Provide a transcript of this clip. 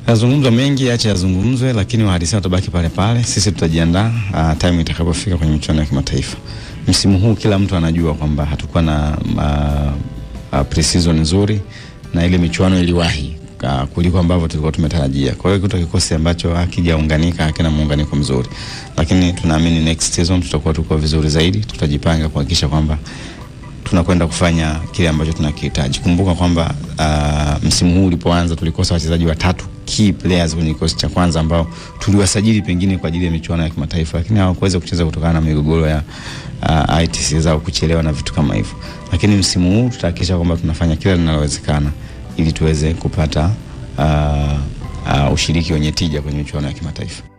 Yazungumzwa mengi, acha yazungumzwe, lakini uhalisia utabaki pale pale. Sisi tutajiandaa uh, time itakapofika kwenye michuano ya kimataifa. Msimu huu kila mtu anajua kwamba hatukuwa na uh, uh, pre-season nzuri na ile michuano iliwahi uh, kuliko ambavyo tulikuwa tumetarajia. Kwa hiyo kuta kikosi ambacho hakijaunganika hakina muunganiko mzuri, lakini tunaamini next season tutakuwa tuko vizuri zaidi. Tutajipanga kuhakikisha kwamba tunakwenda kufanya kile ambacho tunakihitaji. Kumbuka kwamba uh, msimu huu ulipoanza tulikosa wachezaji watatu key players kwenye kikosi cha kwanza ambao tuliwasajili pengine kwa ajili ya michuano ya kimataifa, lakini hawakuweza kucheza kutokana na migogoro ya uh, ITC zao kuchelewa na vitu kama hivyo. Lakini msimu huu tutahakikisha kwamba tunafanya kila linalowezekana ili tuweze kupata uh, uh, ushiriki wenye tija kwenye michuano ya kimataifa.